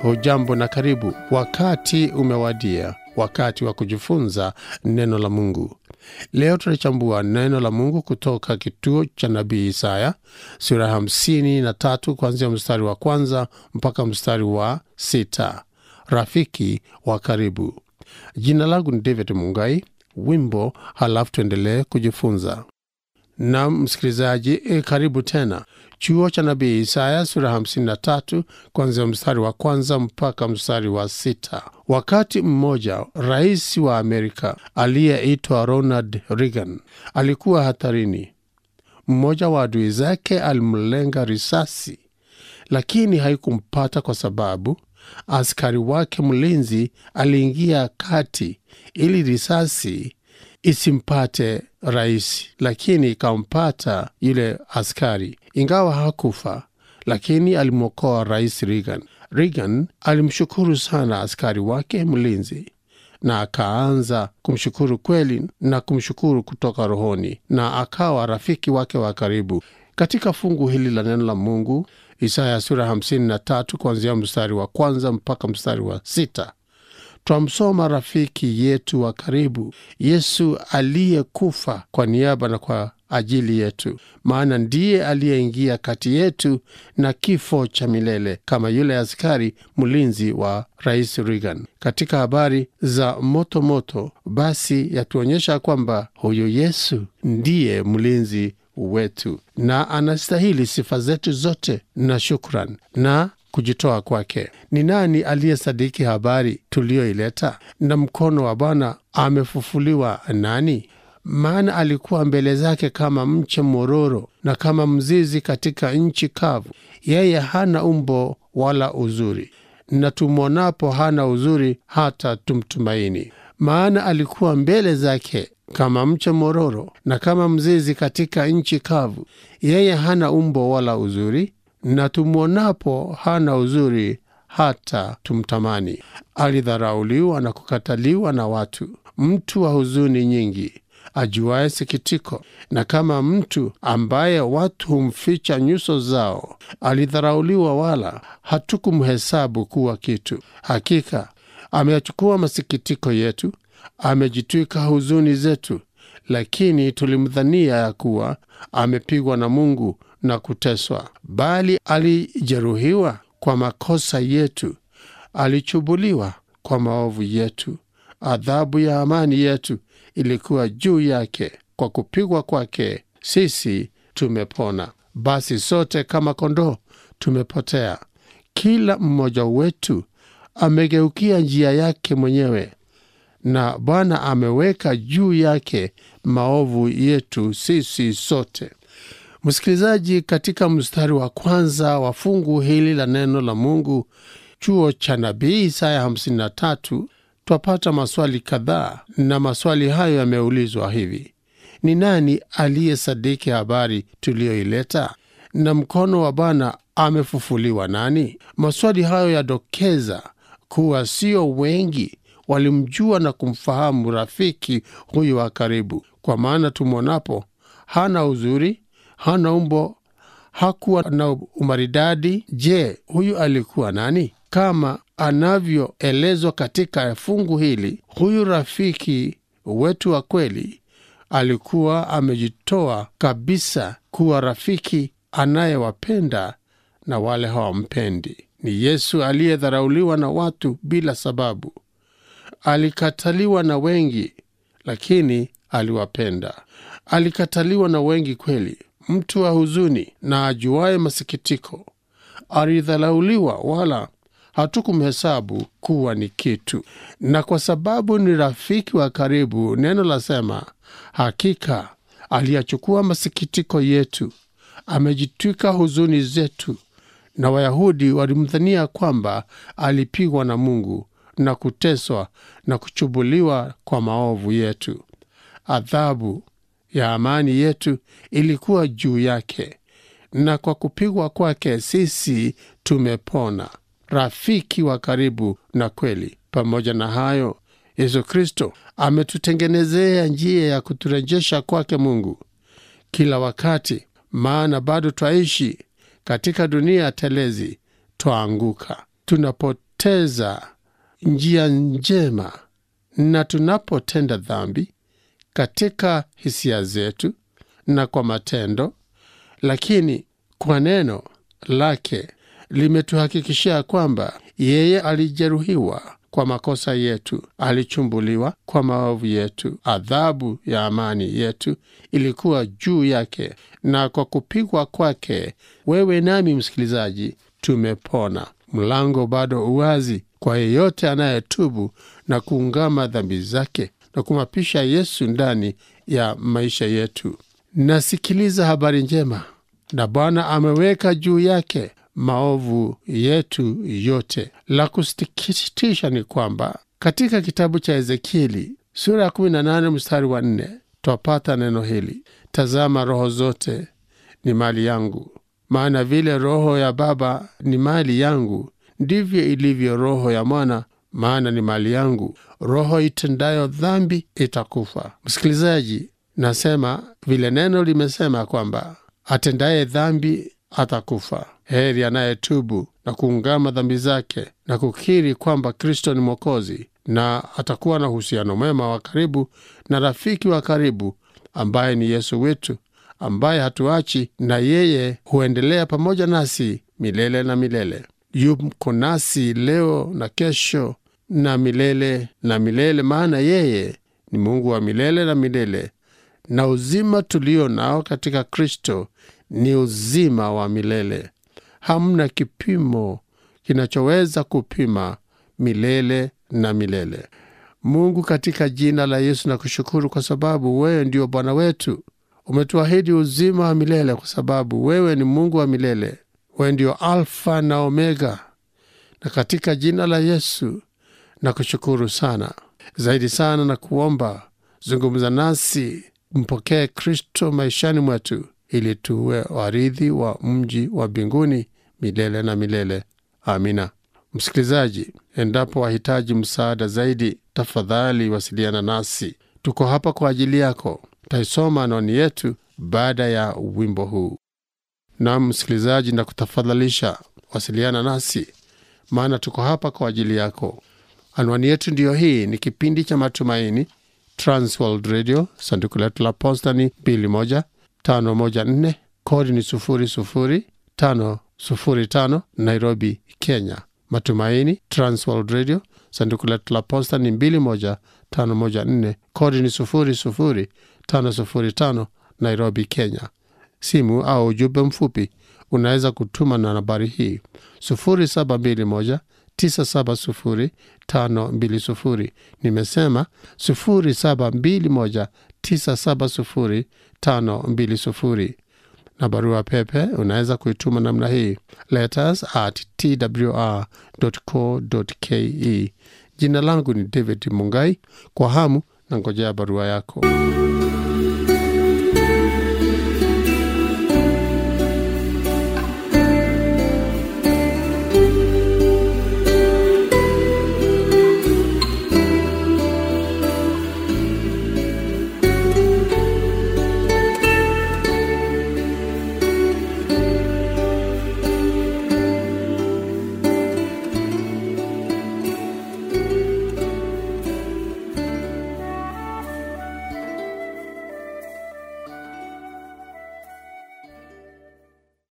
Hujambo na karibu. Wakati umewadia, wakati wa kujifunza neno la Mungu. Leo tunachambua neno la Mungu kutoka kituo cha nabii Isaya sura hamsini na tatu kuanzia mstari wa kwanza mpaka mstari wa sita. Rafiki wa karibu. Jina langu ni David Mungai. Wimbo halafu tuendelee kujifunza. Na msikilizaji, e, karibu tena. Chuo cha nabii Isaya sura 53 kuanzia mstari wa kwanza mpaka mstari wa sita. Wakati mmoja rais wa Amerika aliyeitwa Ronald Reagan alikuwa hatarini. Mmoja wa adui zake alimlenga risasi, lakini haikumpata kwa sababu askari wake mlinzi aliingia kati ili risasi isimpate rais, lakini ikampata yule askari. Ingawa hakufa, lakini alimwokoa rais Reagan. Reagan alimshukuru sana askari wake mlinzi na akaanza kumshukuru kweli na kumshukuru kutoka rohoni, na akawa rafiki wake wa karibu. Katika fungu hili la neno la Mungu, Isaya sura 53 kuanzia mstari wa kwanza mpaka mstari wa sita twamsoma rafiki yetu wa karibu, Yesu aliyekufa kwa niaba na kwa ajili yetu, maana ndiye aliyeingia kati yetu na kifo cha milele, kama yule askari mlinzi wa rais Reagan. Katika habari za moto moto, basi yatuonyesha kwamba huyu Yesu ndiye mlinzi wetu na anastahili sifa zetu zote na shukran na kujitoa kwake. Ni nani aliyesadiki habari tuliyoileta? Na mkono wa Bwana amefufuliwa nani? Maana alikuwa mbele zake kama mche mororo na kama mzizi katika nchi kavu. Yeye hana umbo wala uzuri, na tumwonapo hana uzuri hata tumtumaini. Maana alikuwa mbele zake kama mche mororo na kama mzizi katika nchi kavu. Yeye hana umbo wala uzuri na tumwonapo hana uzuri hata tumtamani. Alidharauliwa na kukataliwa na watu, mtu wa huzuni nyingi, ajuaye sikitiko, na kama mtu ambaye watu humficha nyuso zao. Alidharauliwa, wala hatukumhesabu kuwa kitu. Hakika ameyachukua masikitiko yetu, amejitwika huzuni zetu. Lakini tulimdhania ya kuwa amepigwa na Mungu na kuteswa, bali alijeruhiwa kwa makosa yetu, alichubuliwa kwa maovu yetu. Adhabu ya amani yetu ilikuwa juu yake, kwa kupigwa kwake sisi tumepona. Basi sote kama kondoo tumepotea, kila mmoja wetu amegeukia njia yake mwenyewe, na Bwana ameweka juu yake maovu yetu sisi sote. Msikilizaji, katika mstari wa kwanza wa fungu hili la neno la Mungu, chuo cha nabii Isaya 53, twapata maswali kadhaa, na maswali hayo yameulizwa hivi: ni nani aliyesadiki habari tuliyoileta? Na mkono wa Bwana amefufuliwa nani? Maswali hayo yadokeza kuwa sio wengi walimjua na kumfahamu rafiki huyu wa karibu, kwa maana tumwonapo hana uzuri hana umbo, hakuwa na umaridadi. Je, huyu alikuwa nani? Kama anavyoelezwa katika fungu hili, huyu rafiki wetu wa kweli alikuwa amejitoa kabisa kuwa rafiki anayewapenda na wale hawampendi. Ni Yesu aliyedharauliwa na watu bila sababu, alikataliwa na wengi, lakini aliwapenda. Alikataliwa na wengi kweli mtu wa huzuni na ajuaye masikitiko, alidharauliwa, wala hatukumhesabu kuwa ni kitu. Na kwa sababu ni rafiki wa karibu, neno lasema, hakika aliyachukua masikitiko yetu, amejitwika huzuni zetu. Na Wayahudi walimdhania kwamba alipigwa na Mungu na kuteswa na kuchubuliwa kwa maovu yetu. Adhabu ya amani yetu ilikuwa juu yake, na kwa kupigwa kwake sisi tumepona. Rafiki wa karibu na kweli. Pamoja na hayo, Yesu Kristo ametutengenezea njia ya kuturejesha kwake Mungu kila wakati, maana bado twaishi katika dunia telezi, twaanguka tunapo tunapopoteza njia njema na tunapotenda dhambi katika hisia zetu na kwa matendo, lakini kwa neno lake limetuhakikishia kwamba yeye alijeruhiwa kwa makosa yetu, alichumbuliwa kwa maovu yetu, adhabu ya amani yetu ilikuwa juu yake, na kwa kupigwa kwake wewe nami, msikilizaji, tumepona. Mlango bado uwazi kwa yeyote anayetubu na kuungama dhambi zake na kumwapisha Yesu ndani ya maisha yetu. Nasikiliza habari njema, na Bwana ameweka juu yake maovu yetu yote. La kusikitisha ni kwamba katika kitabu cha Ezekieli sura ya 18 mstari wa 4 twapata neno hili: tazama, roho zote ni mali yangu, maana vile roho ya baba ni mali yangu, ndivyo ilivyo roho ya mwana, maana ni mali yangu. Roho itendayo dhambi itakufa. Msikilizaji, nasema vile neno limesema kwamba atendaye dhambi atakufa. Heri anayetubu na kuungama dhambi zake na kukiri kwamba Kristo ni Mwokozi, na atakuwa na uhusiano mwema wa karibu na rafiki wa karibu ambaye ni Yesu wetu, ambaye hatuachi na yeye huendelea pamoja nasi milele na milele. Yuko nasi leo na kesho na milele na milele, maana yeye ni Mungu wa milele na milele, na uzima tulio nao katika Kristo ni uzima wa milele. Hamna kipimo kinachoweza kupima milele na milele. Mungu, katika jina la Yesu na kushukuru kwa sababu wewe ndio Bwana wetu. Umetuahidi uzima wa milele kwa sababu wewe ni Mungu wa milele. Wewe ndio Alfa na Omega, na katika jina la Yesu na kushukuru sana zaidi sana na kuomba, zungumza nasi, mpokee Kristo maishani mwetu ili tuwe warithi wa mji wa mbinguni milele na milele. Amina. Msikilizaji, endapo wahitaji msaada zaidi, tafadhali wasiliana nasi. Tuko hapa kwa ajili yako. Taisoma anwani yetu baada ya wimbo huu. Nam msikilizaji, na kutafadhalisha wasiliana nasi, maana tuko hapa kwa ajili yako. Anwani yetu ndiyo hii. Ni kipindi cha Matumaini, Transworld Radio, sanduku letu la posta ni 21514 kodi ni 00505 Nairobi, Kenya. Matumaini, Transworld Radio, sanduku letu la posta ni 21514 kodi ni 00505 Nairobi, Kenya. Simu au ujumbe mfupi unaweza kutuma na nambari hii 0721 970 nimesema 0721 970 na barua pepe unaweza kuituma namna hii letters at twr.co.ke. Jina langu ni David Mungai. Kwa hamu na ngojea barua yako.